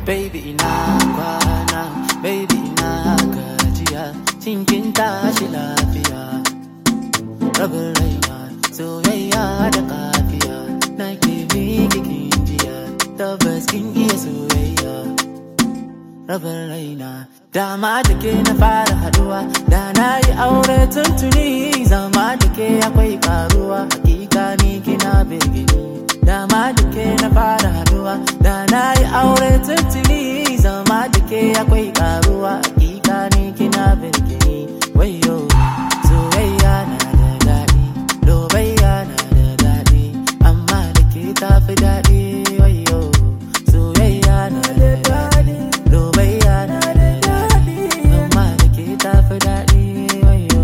baby ina kwana baby ina gajiya cinkin tashi lafiya rabin raina soyayya da kafiya na ke miki kinjiya tabbas kin iya soyayya rabin raina dama da ke na fara haduwa da na yi aure tuntuni zama da ke akwai karuwa hakika ni kina begini dama da ke na fara haduwa da na yi aure tuntuni zama da ke akwai karuwa hakika ni kina begini wayo soyayya na da daɗi lobayya na da daɗi amma da ke tafi daɗi wayo soyayya na da daɗi lobayya na da daɗi amma da ke tafi daɗi wayo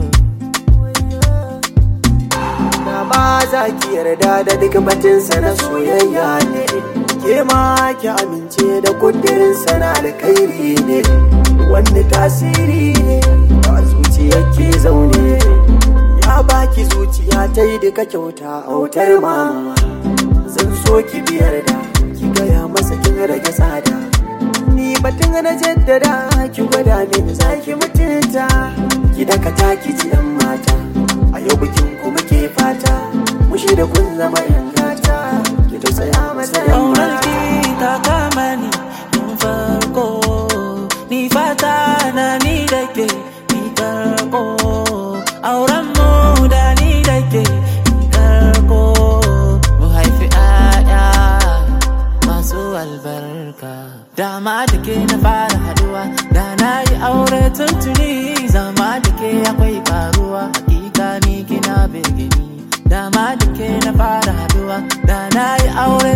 Na ba za ki yarda da duk batinsa na soyayya ne Ke ma ki amince da kudirinsa na alkhairi ne Wani tasiri ne ba zuciyar ke zaune Ya baki zuciya ta yi duka kyauta autar mama Zan so ki biyar da ki gaya masa kin rage tsada Ni batun na jaddada ki gwada mini za ki mutunta Ki dakata ki ji yan mata A yau bikin ku muke fata Mushi da kun zama yan gata Ki tausaya masa yan Ƙaunar mata ki ta kama ni tun farko Ni fata na ni da ke ni karko Auren mu da ni da ke ni karko Mu haifi ƴaƴa masu albarka Dama da ke na fara haduwa Da na yi aure tuntuni Zama da ke akwai karuwa Hakika ni kina begini Dama da ke na fara haduwa Da na yi aure